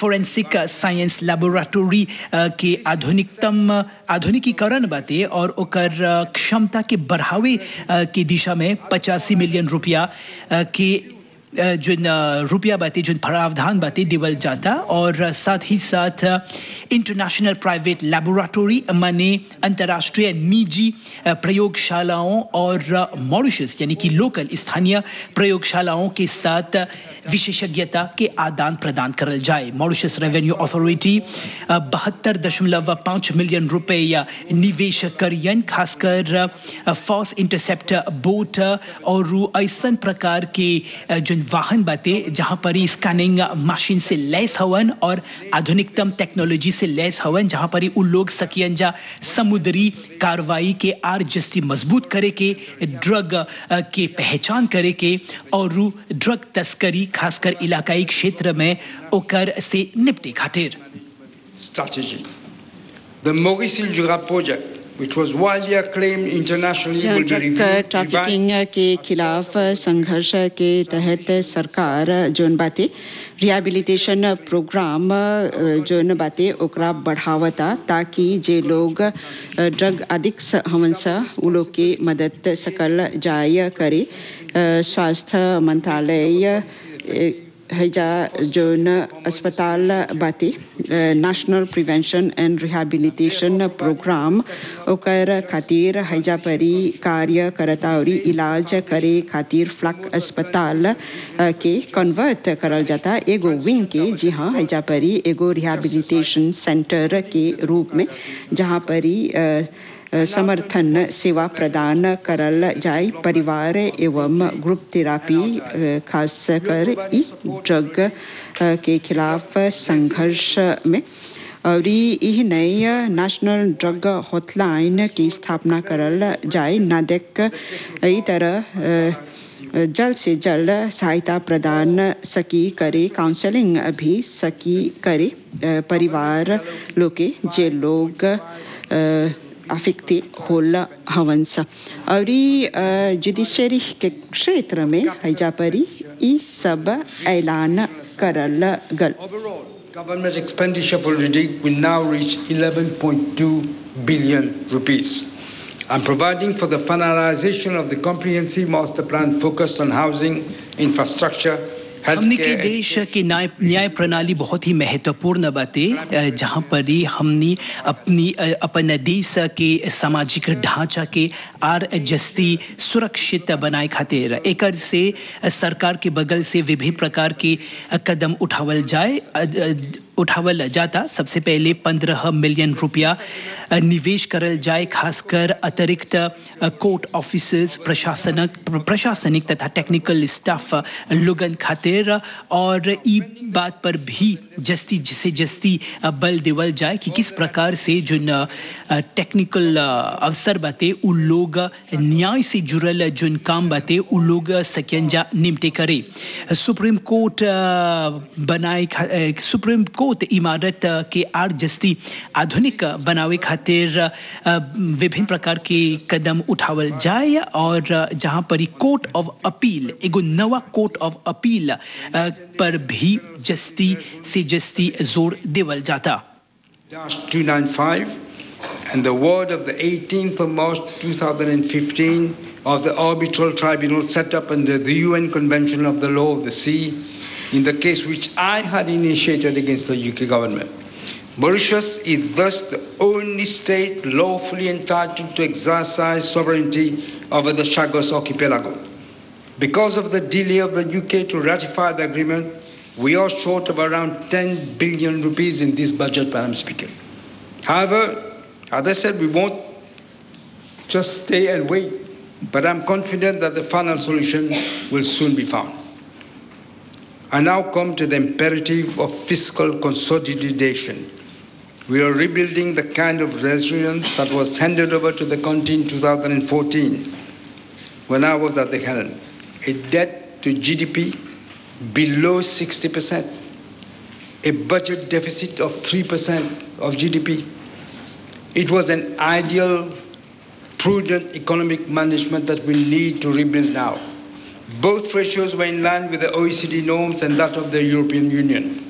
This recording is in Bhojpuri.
फोरेंसिक साइंस लेबोरेटरी के आधुनिकतम आधुनिकीकरण बाटे और ओकर क्षमता के बढ़ावे की दिशा में पचासी मिलियन रुपया के जिन रुपया बाते जिन प्रावधान बाते देवल जाता और साथ ही साथ इंटरनेशनल प्राइवेट लेबोरेटरी माने अंतर्राष्ट्रीय निजी प्रयोगशालाओं और मॉरिशस यानी कि लोकल स्थानीय प्रयोगशालाओं के साथ विशेषज्ञता के आदान प्रदान करल जाए मॉरिशस रेवेन्यू अथॉरिटी बहत्तर दशमलव पाँच मिलियन रुपये निवेश करियन खासकर फॉस इंटरसेप्ट बोट और ऐसा प्रकार के जिन वाहन बाते जहाँ पर ही स्कैनिंग मशीन से लैस हवन और आधुनिकतम टेक्नोलॉजी से लैस हवन जहाँ पर ही उन लोग सकियन जा समुद्री कार्रवाई के आर जस्ती मजबूत करे के ड्रग के पहचान करे के और ड्रग तस्करी खासकर इलाकाई क्षेत्र में ओकर से निपटे खातिर strategy. The Maurice Jura project, which was widely acclaimed internationally, will be drug reviewed, trafficking के खिलाफ संघर्ष के तहत सरकार जोन बाते रिहेबिलिटेशन प्रोग्राम जोन बाते ओकरा बढ़ावता ताकि जे लोग ड्रग एडिक्ट्स हवन सा उ लोग के मदद सकल जाय करे स्वास्थ्य मंत्रालय हैजा जोन अस्पताल बाते national prevention and rehabilitation program ओकर खातिर हैजा परी कार्य करता और इलाज करे खातिर फ्लक अस्पताल के कन्वर्ट करल जाता एगो विंग के जी हाँ हैजा परी एगो रिहेबिलिटेशन सेंटर के रूप में जहाँ परी समर्थन सेवा प्रदान करल जाए परिवार एवं ग्रुप थेरापी खास कर ई ड्रग के खिलाफ संघर्ष में और यही नई नेशनल ड्रग हॉटलाइन की स्थापना करल जाए नादेक ई तरह जल्द से जल्द सहायता प्रदान सकी करे काउंसलिंग भी सकी करे परिवार लोग के जे लोग अफेक्टे होला हवंस और जुडिशरी के क्षेत्र में हैजा परी ई सब ऐलान करल गल Overall, government expenditure for RIDIC will now reach 11.2 billion rupees. I'm providing for the finalization of the comprehensive master plan focused on housing, infrastructure, हमने के healthcare, देश की न्याय न्याय प्रणाली बहुत ही महत्वपूर्ण बातें जहाँ पर ही हमने अपनी अ, अपन देश के सामाजिक ढांचा के आर जस्ती सुरक्षित बनाए खातिर एकर से सरकार के बगल से विभिन्न प्रकार के कदम उठावल जाए अ, अ, उठावल जाता सबसे पहले पंद्रह मिलियन रुपया अ, निवेश करल जाए खासकर अतिरिक्त अ, कोर्ट ऑफिसर्स प्रशासनक प्रशासनिक तथा टेक्निकल स्टाफ लोगन खातिर और ई बात पर भी जस्ती जिसे जस्ती अ, बल देवल जाए कि किस प्रकार से जो न, अ, टेक्निकल अ, अवसर बाते उ लोग न्याय से जुड़ल जोन काम बाते उ लोग सकियंजा निमटे करे सुप्रीम कोर्ट अ, बनाए खा- अ, सुप्रीम कोर्ट इमारत अ, के आर जस्ती आधुनिक बनावे खातिर अ, विभिन्न प्रकार के कदम उठावल जाए और अ, जहाँ पर ही कोर्ट ऑफ अपील एगो नवा कोर्ट ऑफ अपील अ, पर भी जस्ती से जस्ती जोर देवल जाता dash 295 and the word of the 18th of March 2015 of the arbitral tribunal set up under the UN Convention of the Law of the Sea in the case which I had initiated against the UK government. Mauritius is thus the only state lawfully entitled to exercise sovereignty over the Chagos archipelago. Because of the delay of the UK to ratify the agreement, we are short of around 10 billion rupees in this budget, Madam Speaker. However, as I said, we won't just stay and wait, but I'm confident that the final solution will soon be found. I now come to the imperative of fiscal consolidation. We are rebuilding the kind of resilience that was handed over to the country in 2014 when I was at the helm. A debt to GDP below 60%, a budget deficit of 3% of GDP. It was an ideal, prudent economic management that we need to rebuild now. Both ratios were in line with the OECD norms and that of the European Union.